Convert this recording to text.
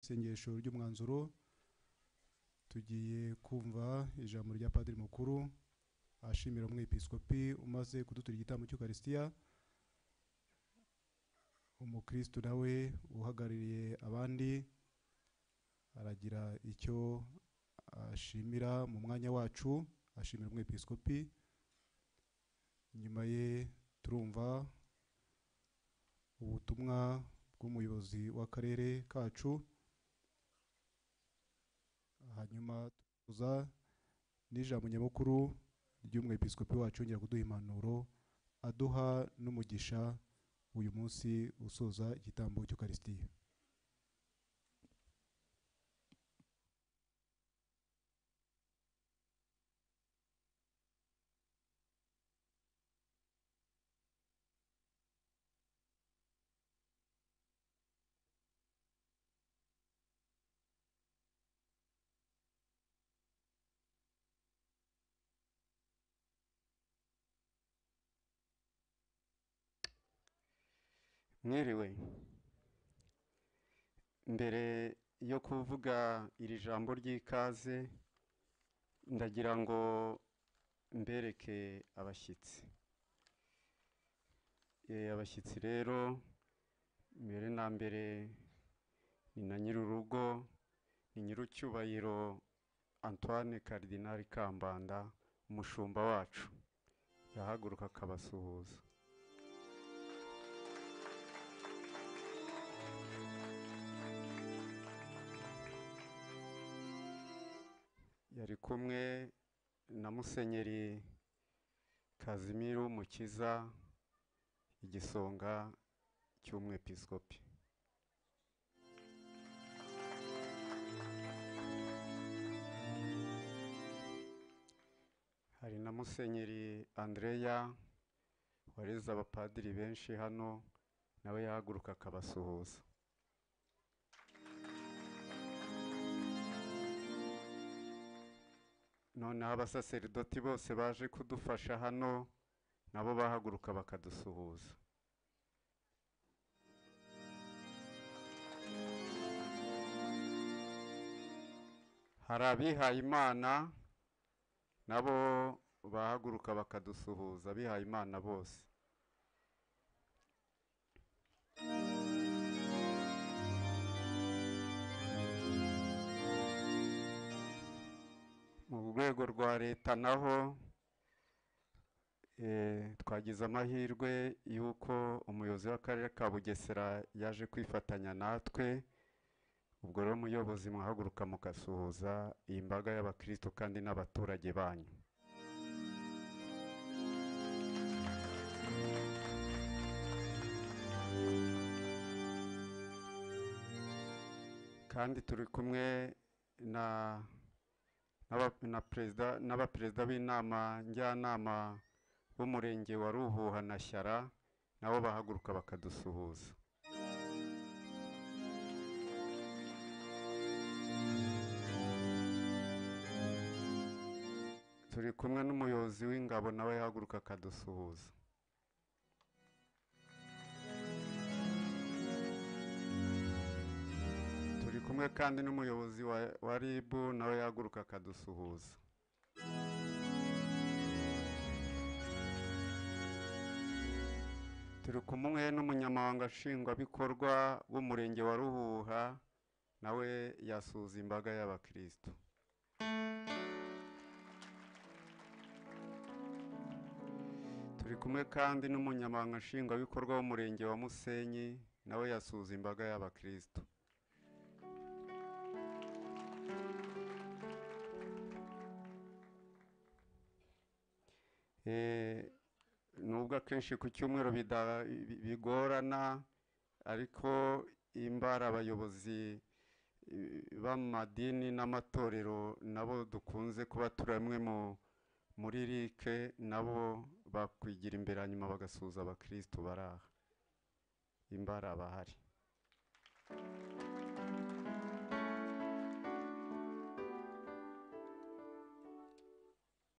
isengesho ry'umwanzuro tugiye kumva ijambo rya padiri mukuru ashimira umwepiskopi umaze kudutura igitambo cy'ukarisitiya umukristo nawe uhagarariye abandi aragira icyo ashimira mu mwanya wacu ashimira umwepiskopi nyuma ye turumva ubutumwa bw'umuyobozi w'akarere kacu hanyuma tuza n'ijambo nyamukuru ry'umwepiskopi wacu yongera kuduha impanuro aduha n'umugisha uyu munsi usoza igitambo cy'ukarisitiya mwerewe mbere yo kuvuga iri jambo ry'ikaze ndagira ngo mbereke abashyitsi abashyitsi rero mbere na mbere ni na nyir'urugo ni nyir'icyubahiro antoine karidinari kambanda umushumba wacu yahaguruka akabasuhuza yari kumwe na musenyeri kazimiru mukiza igisonga cy'umwepiskopi hari na musenyeri andreya wareze abapadiri benshi hano nawe yahaguruka akabasuhuza noneho abasaseridoti bose baje kudufasha hano nabo bahaguruka bakadusuhuza hari abihaye imana nabo bahaguruka bakadusuhuza abihaye imana bose mu rwego rwa leta naho twagize amahirwe y'uko umuyobozi w'akarere ka bugesera yaje kwifatanya natwe ubwo rero umuyobozi muhaguruka mugasuhuza iyi mbaga y'abakirisitu kandi n'abaturage banyu kandi turi kumwe na n'abaperezida b'inama njyanama b'umurenge wa ruhuha na shyara nabo bahaguruka bakadusuhuza turi kumwe n'umuyobozi w'ingabo nawe yahaguruka akadusuhuza turi kumwe kandi n'umuyobozi wa rib nawe yahaguruka akadusuhuza turi kumwe n'umunyamabanga nshingwabikorwa w'umurenge wa ruhuha nawe yasuhuza imbaga y'abakirisitu turi kumwe kandi n'umunyamabanga nshingwabikorwa w'umurenge wa musenyi nawe yasuhuza imbaga y'abakirisitu nubwo akenshi ku cyumweru bigorana ariko imbara abayobozi b'amadini n'amatorero nabo dukunze kuba turi bamwe muri rike nabo bakwigira imbere hanyuma bagasuhuza abakirisitu baraha imbara bahari